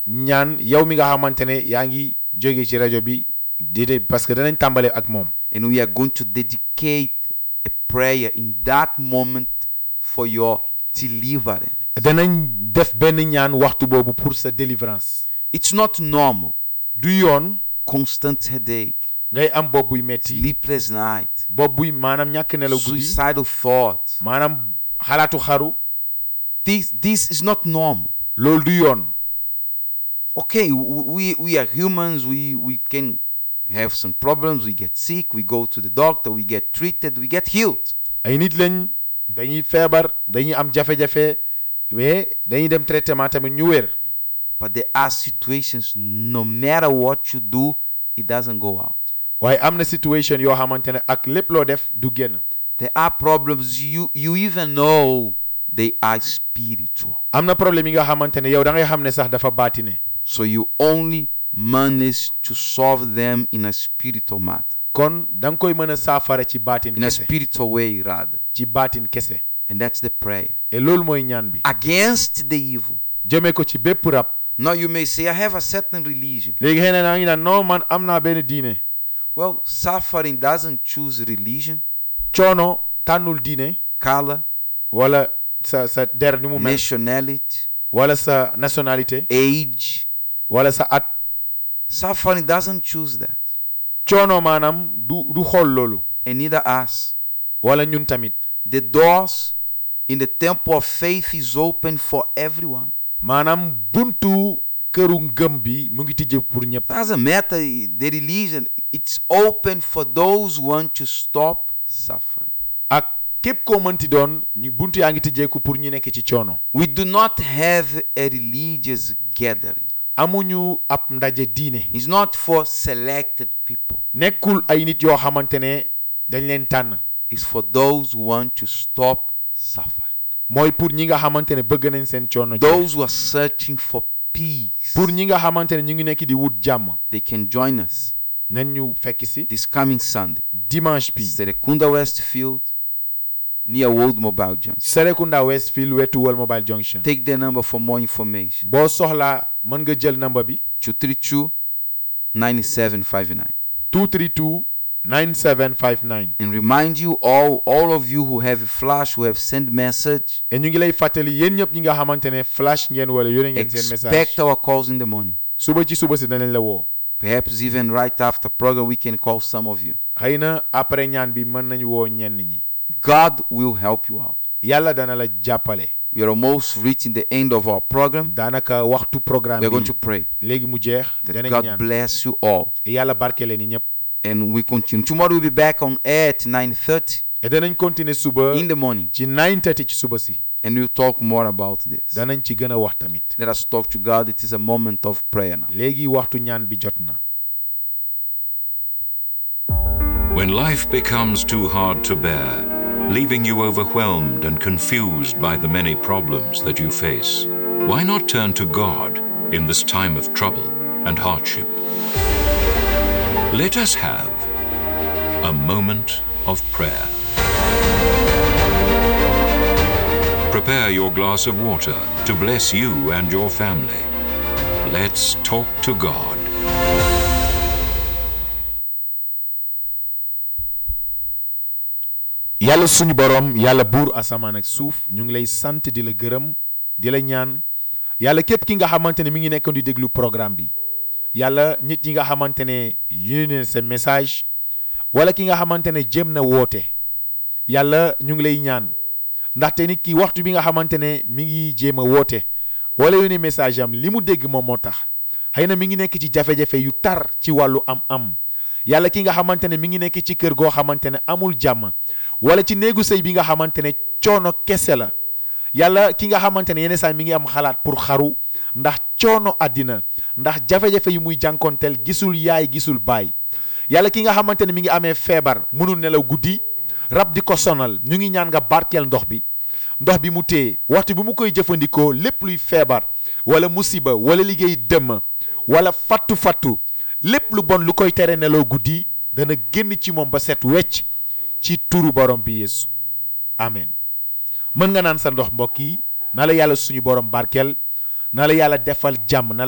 ñaan yow mi nga xamante ne yaa ngi jóge ci rajo bi déedéet parce que danañ tàmbale ak moom And we are going to dedicate a prayer in that moment for your deliverance. danañ def benn ñaan waxtu boobu pour sa délivrance It's not normal. du yoon Constant headache, ngay am bopp buy metti sleepless night, bopp buy maanaam ñàkk nelaw guddi suicidal thoughts. maanaam xalaatu xaru This this is not normal. loolu du yoon Okay, w- we we are humans. We we can have some problems. We get sick. We go to the doctor. We get treated. We get healed. ay nit lañ dañuy feebar dañuy am jafe-jafe mais dañuy dem traitement tamit ñu wér But there are situations. No matter what you do, it doesn't go out. waaye am na situation yoo xamante ne ak lépp loo def du génn There are problems you you even know they are spiritual. am na problème yi nga xamante ne yow da ngay xam ne sax dafa baatine So you only manage to solve them in a spiritual matter, kon da nga koy mën a saafara ci baatin in a kese spiritual way rather. ci baatin kese And that's the prayer. et loolu mooy ñaan bi Against the evil. jëmee ko ci bépp rab Now you may say, I have a certain religion. léegi xëy na naa ngi naan non man am naa benn diine Well, suffering doesn't choose religion, coono tànnul diine color, wala sa sa der ni mu mel nationality, wala sa nationalité age. wala sa at Suffering doesn't choose that. coono maanaam du du xool loolu And neither us. wala ñun tamit The doors in the temple of faith is open for everyone. maanaam buntu këru ngëm bi mu ngi tijje pour ñëpp Doesn't matter the religion, it's open for those who want to stop suffering. ak képp koo mënti doon ñu buntu yaa ngi tijjeeku pour ñu nekk ci coono We do not have a religious gathering. amuñu ab ndaje diine It's not for selected people. nekkul ay nit yoo xamante ne dañ leen tànn It's for those who want to stop suffering. mooy pour ñi nga xamante ne bëgg nañ seen coono jeex. Those who are searching for peace. pour ñi nga xamante ne ñu ngi nekk di wut jàmm They can join us nañ ñu fekk si this coming Sunday. dimanche bi Serekunda Westfield, near World Mobile Junction. Serekunda Westfield wetu World Mobile Junction Take the number for more information. boo soxlaa mën nga jël number bi 232 9759. 232 9759 And remind you all, all of you who have a flash, who have sent message, et ñu ngi lay fàttali yéen ñëpp ñi nga xamante ne flash ngeen wala yónnee ngeen seen message expect our calls in the morning. suba ci suba si danañ la woo Perhaps even right after program, we can call some of you. xëy na après ñaan bi mën nañu woo ñenn ñi God will help you out. yàlla dana la jàppale We are almost reaching the end of our program. daanaka waxtu programme We are going bi to pray léegi mu jeex that danañ God ñaan bless you all. yàlla barkele ni ñëpp And we continue. Tomorrow we'll be back on air at 9.30 et danañ continuer suba in the morning. ci 9:30 ci suba si And we'll talk more about this. danañ ci gën a wax tamit Let us talk to God. It is a moment of prayer now. léegi waxtu ñaan bi jot na When life becomes too hard to bear, leaving you overwhelmed and confused by the many problems that you face, why not turn to God in this time of trouble and hardship? Let us have a moment of prayer. Prepare your glass of water to bless you and your family. Let's talk to God. yàlla suñu borom yàlla buur asamaan ak suuf ñu ngi lay sant di la gërëm di la ñaan yàlla képp ki nga xamante ne mi ngi nekkoon di déglu programme bi yàlla nit yi nga xamante ne yónnee seen message wala ki nga xamante ne jëm na woote yàlla ñu ngi lay ñaan ndaxte nit ki waxtu bi nga xamante ne mi ngi jéem a woote wala yónnee message am li mu dégg moom moo tax xëy na mi ngi nekk ci jafe-jafe yu tar ci wàllu am-am yàlla ki nga xamante ne mi ngi nekk ci kër goo xamante ne amul jàmm wala ci néegu sëy bi nga xamante ne coono kese la yàlla ki nga xamante ne yenn saa mi ngi am xalaat pour xaru ndax coono àddina ndax jafe-jafe yi muy jànkonteel gisul yaay gisul baay yàlla ki nga xamante ne mi ngi amee feebar mënul nelaw guddi rab di ko sonal ñu ngi ñaan nga barkeel ndox bi ndox bi mu téye waxtu bi mu koy jëfandikoo lépp luy feebar wala musiba wala liggéey dëmm wala fattu-fattu lépp lu bon lu koy tere nelaw guddi dana génn ci moom ba set wecc ci turu borom bi yeesu amen mën nga naan sa ndox mbokk yi na la yàlla suñu borom barkeel na la yàlla defal jàmm na